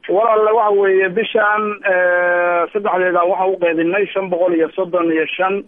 walaale waxa weeye bishaan saddexdeeda waxaa u qeybinay shan boqol iyo soddon iyo shan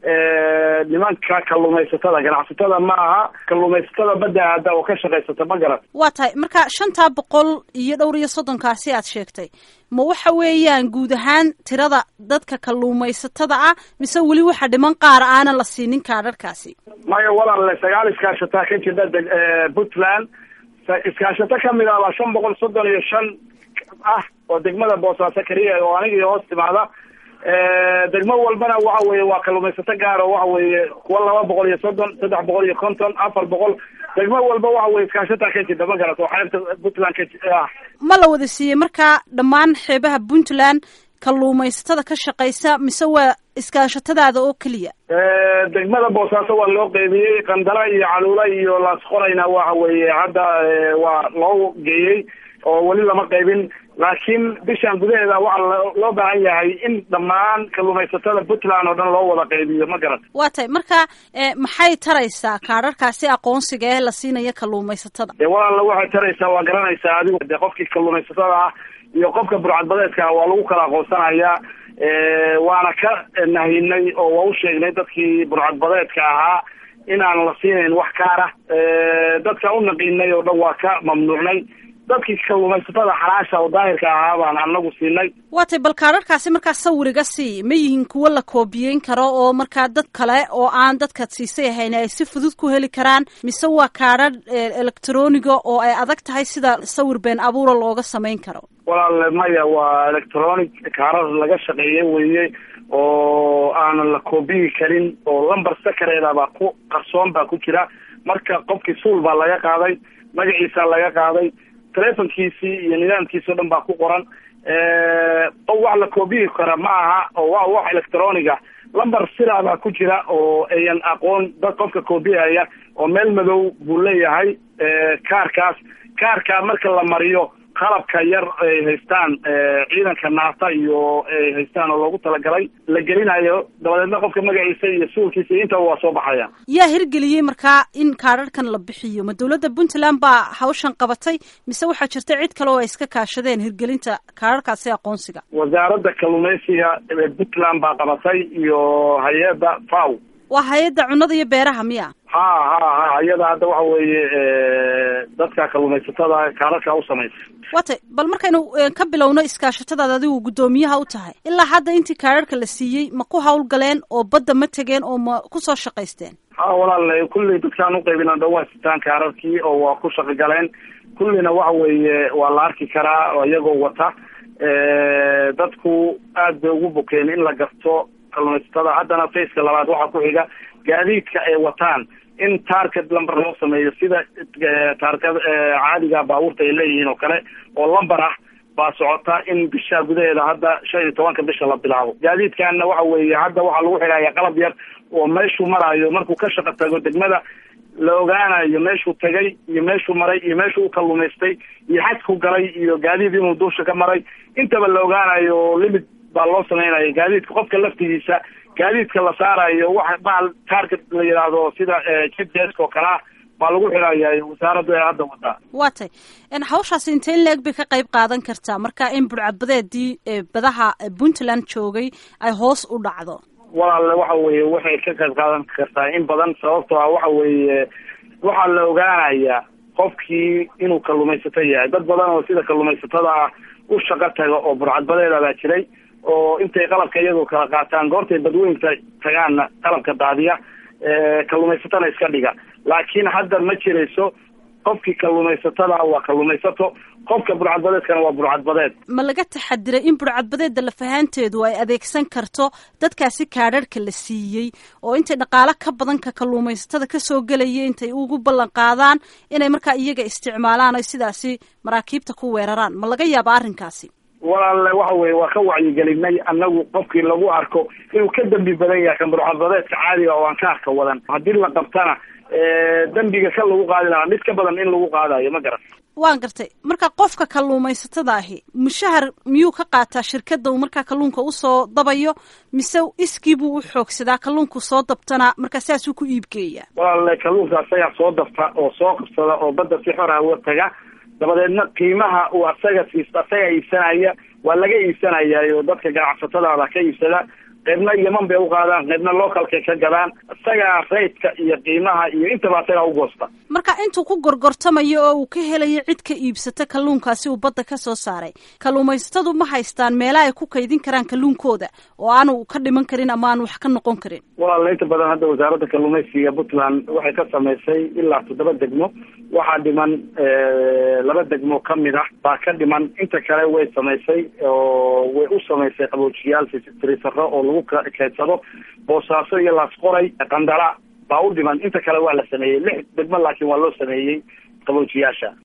nimanka kalluumaysatada ganacsatada ma aha kalluumaysatada badda aada oo ka shaqaysata ma garan waa tahay marka shantaa boqol iyo dhowr iyo soddonkaasi aad sheegtay ma waxa weeyaan guud ahaan tirada dadka kalluumaysatada ah mise weli waxa dhiman qaar aanan la siinin kaadharhkaasi maya walaale sagaal iskaashataa ka jirta puntland iskaashato kamid ah baa shan boqol soddon iyo shan ah oo degmada boosaaso keliya oo aniga iyo hoos timaada degmo walbana waxa weeye waa kalluumaysato gaar oo waxa weeye kuwa laba boqol iyo soddon saddex boqol iyo konton afar boqol degmo walba waxa weye iskaashataa ka jirta ma garat oo xeebta puntland ka ah ma la wada siiyey markaa dhammaan xeebaha puntland kalluumaysatada ka shaqaysa mise waa iskaashatadaada oo keliya degmada boosaaso waa loo qeybiyey qandala iyo caluula iyo laasqorayna waxa weeye hadda waa loo geeyey oo weli lama qaybin laakiin bishan gudaheeda waxaa loo baahan yahay in dhammaan kalluumaysatada puntland oo dhan loo wada qaybiyo ma garan waa tahay marka maxay taraysaa kaadharkaasi aqoonsiga ee la siinaya kalluumaysatada dee walaalla waxay taraysaa waa garanaysaa adigu de qofkii kalluumaysatada ah iyo qofka burcadbadeedka ah waa lagu kala aqoonsanayaa waana ka nahinay oo waa u sheegnay dadkii burcadbadeedka ahaa inaan la siinayn wax kaara dadka u naqiinay oo dhan waa ka mamnuucnay dadkii kalluumaysatada xalaasha oo daahirka ahaa baan anagu siinay waa tay bal kaadharkaasi markaa sawiriga sii ma yihiin kuwo la koobiyeyn karo oo markaa dad kale oo aan dadkaad siisay ahayn ay si fudud ku heli karaan mise waa kaadhar electroniga oo ay adag tahay sida sawir been abuura looga samayn karo walaale maya waa electronic kaarar laga shaqeeye weye oo aanan la koobiyi karin oo lamber sakareeda baa ku qarsoon baa ku jira marka qofkii suul baa laga qaaday magaciisa laga qaaday telefonkiisii iyo nidaamkiisi o dhan baa ku qoran o wax la koobiyi kara ma aha oo waa wax electroniga lamber sidaa baa ku jira oo ayan aqoon dad qofka koobiyaya oo meel madow buu leeyahay kaarkaas kaarka marka la mariyo qalabka yar ay haystaan ciidanka naata iyo ay haystaan oo loogu talagalay la gelinayo dabadeedna qofka magaciisa iyo suulkiisa iyo intaba waa soo baxaya yaa hirgeliyey markaa in kaadharhkan la bixiyo ma dawladda puntland baa hawshan qabatay mise waxaa jirta cid kale oo ay iska kaashadeen hirgelinta kaadharhkaasi aqoonsiga wasaaradda kalluumaysiga ee puntland baa qabatay iyo hay-adda faw waa hay-adda cunnada iyo beeraha miya ha ha ha iyada hadda waxa weeye dadka kalluumaysatada kaararka u samaysa waa tay bal markaynu ka bilowno iskaashatadaad adigu guddoomiyaha u tahay ilaa hadda intii kaararka la siiyey ma ku hawlgaleen oo badda ma tegeen oo ma kusoo shaqaysteen ha walaal kulley dadkaan uqaybina dhan waa sitaan kaararkii oo waa ku shaqo galeen kullina waxa weeye waa la arki karaa oo iyagoo wata dadku aad bay ugu bukeen in la garto kalluumaysatada haddana faceka labaad waxaa ku xiga gaadiidka ay wataan in target lamber loo sameeyo sida taarka caadiga baabuurta ay leeyihiin oo kale oo lamber ah baa socota in bisha gudaheeda hadda shan iyo tobanka bisha la bilaabo gaadiidkaana waxa weeye hadda waxaa lagu xidhaya qalab yar oo meeshuu maraayo markuu ka shaqo tago degmada la ogaanayo meeshuu tagay iyo meeshuu maray iyo meeshuu u kalluumaystay iyo xadku galay iyo gaadiid inuu duusha ka maray intaba la ogaanayo limit baa loo sameynaya gaadiidka qofka laftigiisa gaadiidka la saarayo waxa bahal target la yidhaahdo sida gps oo kalea baa lagu xidhaya wasaaraddu ee hadda wadaa waa tay hawshaasi intee in la-eg bay ka qayb qaadan kartaa marka in burcadbadeedii badaha puntland joogay ay hoos u dhacdo walaale waxa weeye waxay ka qayb qaadan kartaa in badan sababtoo ah waxa weeye waxaa la ogaanayaa qofkii inuu kalluumaysato yahay dad badan oo sida kalluumaysatada ah u shaqo taga oo burcadbadeeda baa jiray oo intay qalabka iyagoo kala qaataan goortay badweynta tagaanna qalabka daadiya kalluumaysatana iska dhiga laakiin hadda ma jirayso qofkii kalluumaysatada waa kalluumaysato qofka burcadbadeedkana waa burcadbadeed ma laga taxadiray in burcadbadeedda lafahaanteedu ay adeegsan karto dadkaasi kaadharhka la siiyey oo intay dhaqaalo ka badan ka kalluumaysatada kasoo gelaya intay ugu ballan qaadaan inay markaa iyaga isticmaalaan oy sidaasi maraakiibta ku weeraraan ma laga yaaba arrinkaasi walaale waxa weye waa ka wacyigelinay annagu qofkii lagu arko inuu ka dembi badan yahay kan burcadbadeedka caadiga oo aan ka arka wadan haddii la qabtana dembiga ka lagu qaadi lahaa mid ka badan in lagu qaadayo ma garan waan gartay marka qofka kalluumaysatada ahi mushahar miyuu ka qaataa shirkadda uu markaa kalluunka usoo dabayo mise iskii buu u xoogsadaa kalluunku soo dabtana markaa saasuu ku iibgeeya walaale kalluunka asagaa soo dabta oo soo qabsada oo badda si xor ah uga taga dabadeedna qiimaha uu asaga siis asaga iibsanaya waa laga iibsanayayo dadka ganacsatadaada ka iibsada qaybna yeman bay uqaadaan qaybna localkay ka gadaan isagaa raydka iyo qiimaha iyo intaba asagaa ugoosta marka intuu ku gorgortamayo oo uu ka helayo cid ka iibsata kalluunkaasi uu badda ka soo saaray kalluumaysatadu ma haystaan meela ay ku kaydin karaan kalluunkooda oo aanu ka dhiman karin ama aan wax ka noqon karin walaala inta badan hadda wasaaradda kalluumaysiga puntland waxay ka samaysay ilaa toddoba degmo waxaa dhiman laba degmo kamid ah baa ka dhiman inta kale way samaysay oo way u samaysay qaboojiyaal trisaro oo lagu keydsado boosaaso iyo laasqoray qandala baa u dhiman inta kale waa la sameeyey lix degmo laakiin waa loo sameeyey qaboojiyaasha